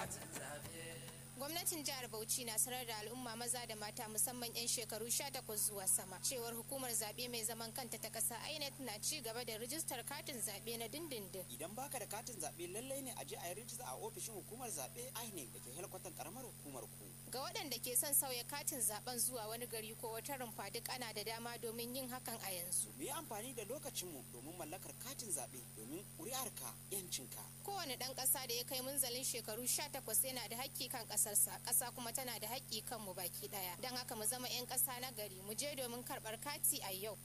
gwamnatin jihar bauchi na sanar da al'umma maza da mata musamman 'yan shekaru 18 zuwa sama cewar hukumar zaɓe mai zaman kanta ta ƙasa inec na ci gaba da rijistar katin zaɓe na dindindin idan baka da katin zaɓe lallai ne a je a yi rijista a ofishin hukumar zaɓe inec da ke helkwatan karamar hukumar ku ga waɗanda ke son sauya katin zaɓen zuwa wani gari ko wata rumfa duk ana da dama domin yin hakan a yanzu mu yi amfani da lokacinmu domin mallakar katin zaɓe domin ƙuri'arka 'yancinka kowane ɗan ƙasa da ya kai munzalin shekaru 18 yana da haƙƙi kan ƙasarsa ƙasa kuma tana da haƙƙi kan mu baki ɗaya don haka mu zama 'yan ƙasa na gari mu je domin karɓar kati a yau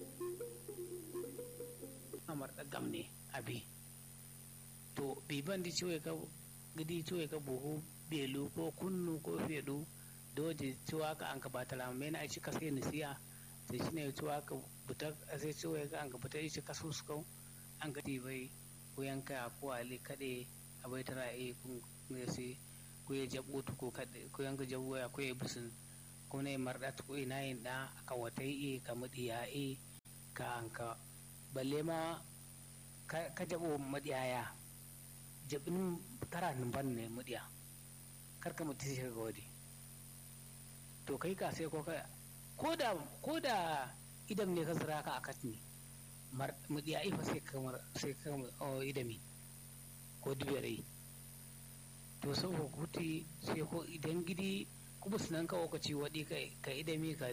amar da gamne abi to biban di ciwo ka gidi ciwo ka buhu belu ko kunnu ko fedu doje ciwa ka an ka batala mai na aici kasai nisiya sai shine ciwa ka buta sai ciwo ka an ka buta ici kasu su kau an ka bai ko yanka ko ali kade abai tara e kun ne sai ko ya jabu ko kade ko yanka jabu ya ko ya bisin ko ne mardat ko ina yin da ka watai e ka mudiya e ka an ka balle ma ka jabo madiyaya jabin tara ban ne mudiya karka mutu shi ga wadi to kai ka sai ko ka ko da ko da idan ne ka zira ka akat ne mudiya ifa sai kamar sai kamar idami ko dubere to sau hukuti sai ko idan gidi kuma sunan ka wakaci wadi ka idami ka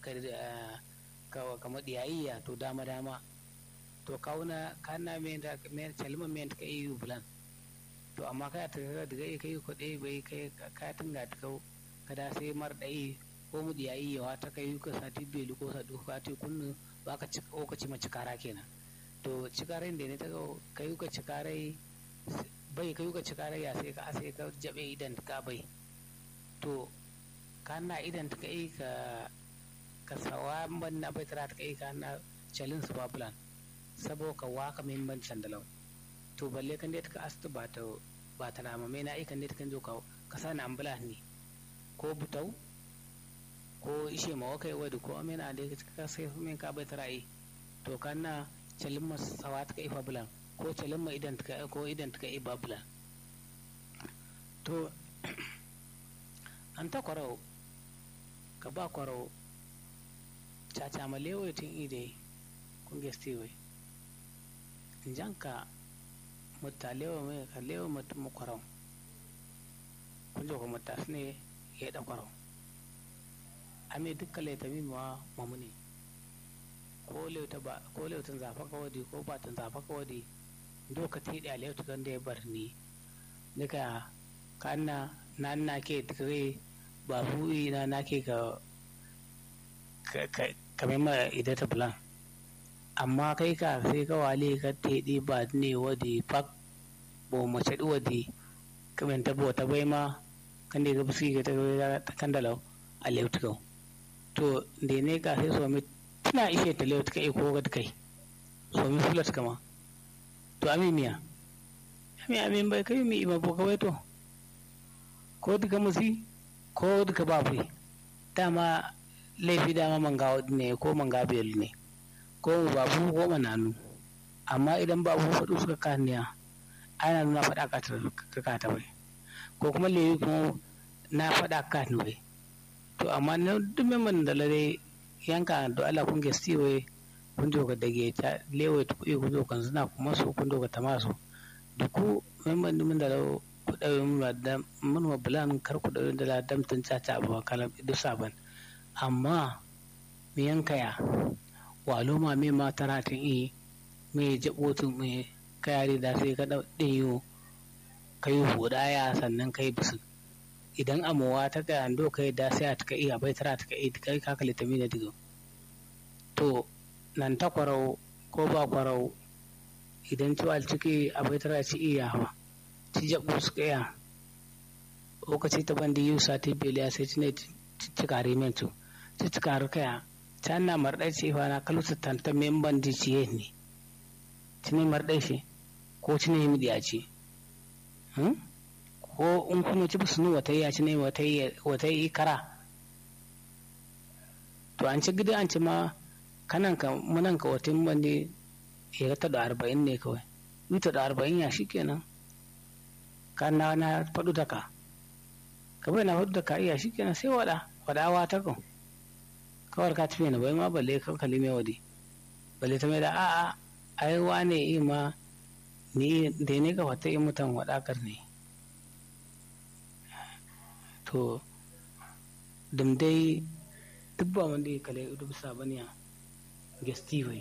ka ka madiyayya to dama dama to kauna kana men da men calma men ka yi bulan to amma ka ta ga daga kai ko dai bai kai ka tunga ta kau kada sai mar dai ko mu diyayi yawa ta kai ka sati belu ko sa duka ta kunnu ba ka ci ko ka ci ma cikara kenan to cikarai da ne ta ga kai ka cikarai bai kai ka cikarai ya sai ka sai ka jabe idan ka bai to kana idan ta kai ka ka sawa ban na bai tara ta kai kana chalin su babulan sabo ka waka muhimmancin da lau to balle kan dai ka astu ba ta ba ta rama mai na aikan dai kan zo ka ka sani ambula ne ko butau ko ishe ma wakai wadi ko amina da ka sai min ka bai tarayi to kan na calin ma sawa ta kai fabulan ko calin ma idan ta ko idan ta kai babulan to an ta kwarau ka ba kwarau caca ma lewa tun ide kun gestewe janka mutta lewa mai ka lewa mutum makwarau kun jo ko mutta ne ya da kwarau ame dukkan laita min ma mamuni ko leuta ba ko leutan zafa ka wadi ko batan zafa ka wadi doka ti da leuta kan da ya bar ni nika kanna na na ke dikare ba bu'i na na ke ka kamar ma idata bulan amma kai ka sai ka wale ka teɗi ba ne wadi pak bo mace wadi kamen ta bota bai ma kan da ga busi ga ta kan da lau a leutikau to da ne ka sai somi tana ishe ta leutika ko ga kai somi fulat kama to ami miya ami ami bai kai mi ima bo kawai to ko duka musi ko duka babu dama laifi dama manga ne ko manga bel ne ko babu ko mananu amma idan babu faɗu suka kaniya ana nuna faɗa ka ka ta bai ko kuma lewi kuma na faɗa ka ni bai to amma na duk memman da lare yanka da Allah kun gesti wai kun jo ga dage ta lewe ta kuɗi kun jo kan suna kuma so kun jo ga tamaso duku memman dimin da lau ku ɗauye mun da mun wa bulan kar ku ɗauye da la damtun caca ba kalam duk saban amma mi yankaya walo ma me ma taratin i me jabotin me kayari da sai ka ɗin yiwu ka yi hudaya sannan ka yi bisu idan amowa ta ga ando ka yi da sai a ta iya bai tara ta kai kai ka kalita mi da digo to nan ta kwarau ko ba kwarau idan ciwal ciki a bai tara ci iya hawa ci jabu su kaya lokaci ta bandi yiwu sati beliya sai ci ne ci kare mentu ci ci kare kaya can na marɗai ce fa na kalu tanta memban di ciye ne cini marɗai shi ko cini yi midiya ce ko in kuma ci sunu wata yi a cini wata yi kara to an ci gida an ci ma kanan ka munan ka wata bandi ya ta da arba'in ne kawai ita da arba'in ya shi kenan ka na na faɗu da ka ka bai na faɗu da ka iya shi kenan sai waɗa waɗawa ta kan kawar ka tafi na bai ma balle ka kalli mai wadi balle ta mai da a'a ai wane yi ma ni da ne ka fata yi mutan waɗakar ne to dum dai duk ba wanda ya kale duk sabaniya gesti bai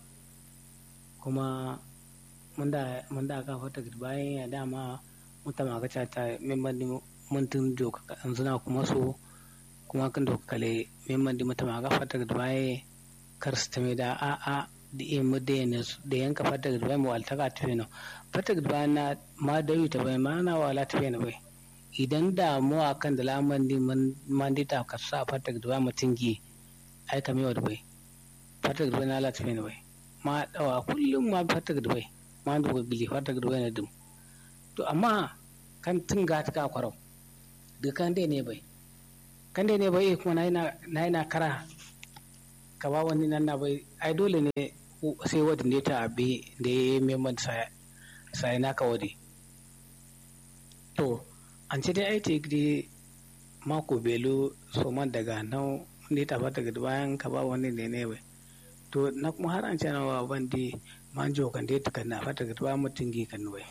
kuma mun da aka fata bayan ya dama muta maka ta memban di muntun joka zuna kuma so kuma kan doka kale memban di muta maka fata bayan kar su tame da a a da iya muda da yanka fata bayan mu walta ka tafi no fata bayan na ma dawi ta bai ma na wala tafi na bai idan damuwa kan da laman di man di ta ka sa fata bayan mutum gi ai kamewa da bai fata bayan na la tafi na bai ma dawa kullum ma fata bai ma da gili fata bai na dum to amma kan tun ga ta kwarau da kan dai ne bai kan dai ne bai kuma na yana kara ka ba wani nan na bai ai dole ne sai wadda ne ta abi da ya yi memman sai naka wadi to an ce dai ai ta yi mako belo so man daga nan ne ta fata ga bayan ka ba wani ne ne bai to na kuma har an ce na wa bandi manjo kan dai ta kan na fata ga bayan mutum gi kan bai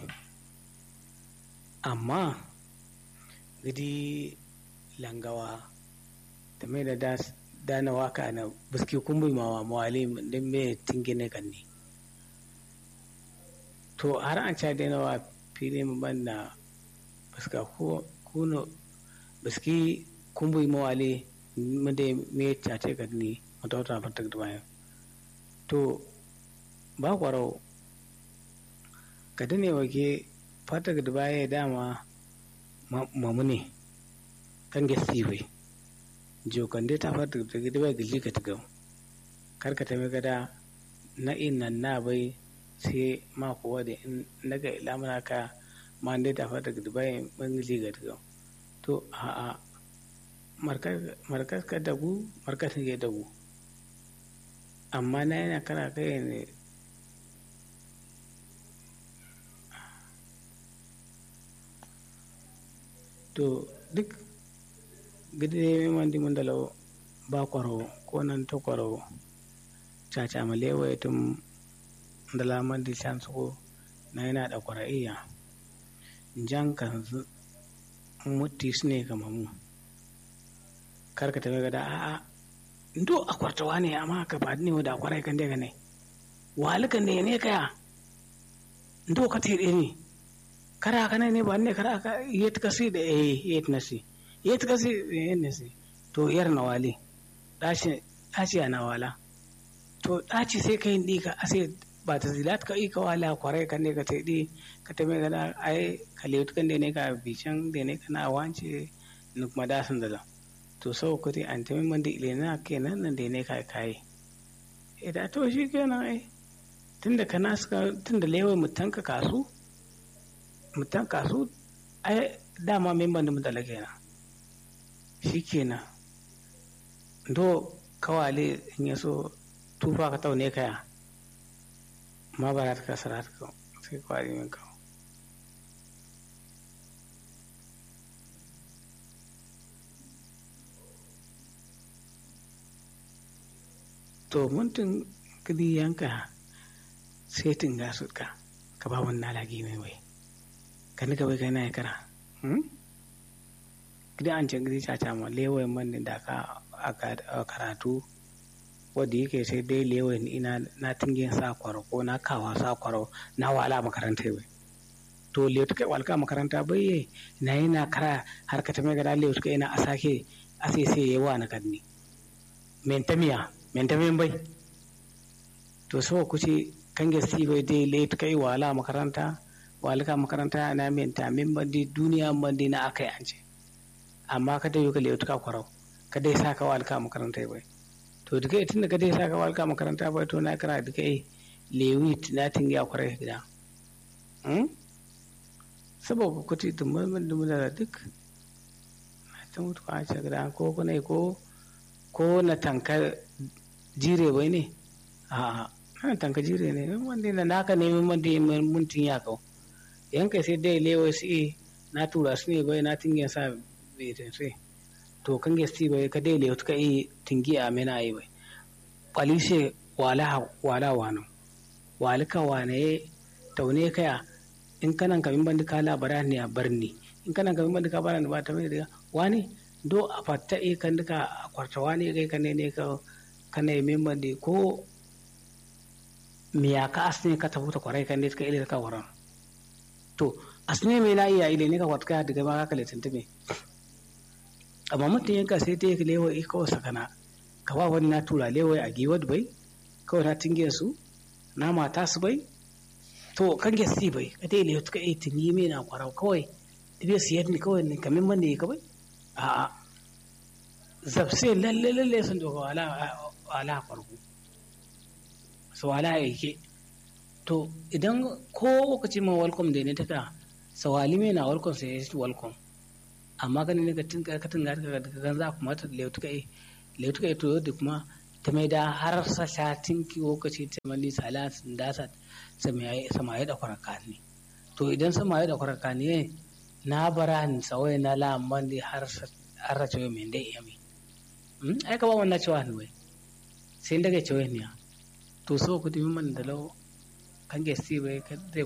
amma gidi langawa da mai da dana waka na biski kumbi mawa mawali din me tingine kan ni to har an ca dai nawa fili mu banna biska ko kuno biski kumbi mawali mu dai me cace kan ni mutauta fatak da bayan to ba kwarau ka dane wake fatak da baya dama mamu ne kan gasi bai jokan dai ta fata da gida bai gaji ka tagam kar ka tafi gada na innan na bai sai ma kuwa da in daga ilamuna ka ma dai ta fata da bai ban gaji ka tagam to a a markas ka dagu markas ne dagu amma na yana kana kai ne to duk gidi ne man di mundalo ba kwaro ko nan to kwaro caca ma lewa tum ndala man di chan ko na yana da kwara iya jan kan mutti ne kama mu kar ka tafi gada a'a ndo a kwartawa ne amma ka ba ne da kwarai kan daga ne walikan ne ne kaya ndo ka tere ne kara kana ne ba ne kara ka yet kasi da eh yet nasi yet kasi eh nasi to yar na wali dashi dashi na wala to daci sai kai ndi ka ase ba ta zilat ka ika wala kware kan ne ka te di ka te me gana ai ka le kan ne ka bican de ne kana wance nuk madasan da to sau kuti an ta min da ilena kenan nan da ne ka kai idan to shi kenan ai tunda kana suka tunda lewa mutanka kasu mutan kasu ai dama memban da mutala kenan shi kenan do kawale in ya so tufa ka taune kaya ma ba ta kasara ta sai kwari min kawo to muntun kudi yanka sai tinga su ka ka ba wannan lagi mai wai kan ka bai kai na kara gida an can gidi caca ma lewayin man da ka a karatu wadda yake sai dai lewayin ina na tingin sa kwaro ko na kawa sa kwaro na wala makaranta bai to lewa kai walka makaranta bai na yi na kara har ka tame gada lewa kai ina a sake a sai sai yawa na kadni mentamiya mentamiyan bai to so kuce kan gasi bai dai lewa kai wala makaranta walika makaranta na menta min bandi duniya bandi na akai an ce amma ka dai ka lewa ka kwarau ka dai saka walika makaranta bai to duka tun da ka dai saka walika makaranta bai to na kira duka lewi na tingi a kwarai gida saboda kuti dumman dumman da duk na ta mutu a ce gida ko kuna ko ko na tankar jire bai ne a na tanka jire ne wanda na naka neman wanda muntin ya kau yanka sai dai lewa su na tura su ne bai na tingin sa bai tense to kan gesti bai ka dai le ka yi tingi a mena ai bai kwalise wala wala wano walika wane taune kaya in kanan kamin bandi ka labara ne a barni in kanan kamin bandi ka bara ne ba ta mai daga wani do a fatta e kan duka a kwarta wani kai kan ne ka kana yi min bandi ko miya ka asne ka tafuta kwarai kan ne ka ile ka waran to asne me na iya ile ne ka kwatka daga ma ka letin tume amma mutum yanka sai ta yi lewa iko sakana ka ba wani na tura lewa a giwad bai kawai na tingin su na mata su bai to kan ge si bai ka dai le ka e tingi me na kwarau kawai dibe siyar ni kawai ne kamin man ne ka bai a a zabse lalle lalle sun doka wala wala farko so wala yake to idan ko lokaci ma welcome da ne ta ta sawali me na welcome sai ya welcome amma kan ne ka tinga ka tinga ka gan za kuma ta le tuka e le tuka e to da kuma ta mai da har sa shatin ki lokaci ta mali salat da sa samaye da kwaraka ne to idan samaye da kwaraka ne na bara ni tsawai na lamban da har har ra cewa mai dai yami ai ka ba wannan cewa ne wai sai daga cewa ne to so ku dimi man da lau kan gesti bai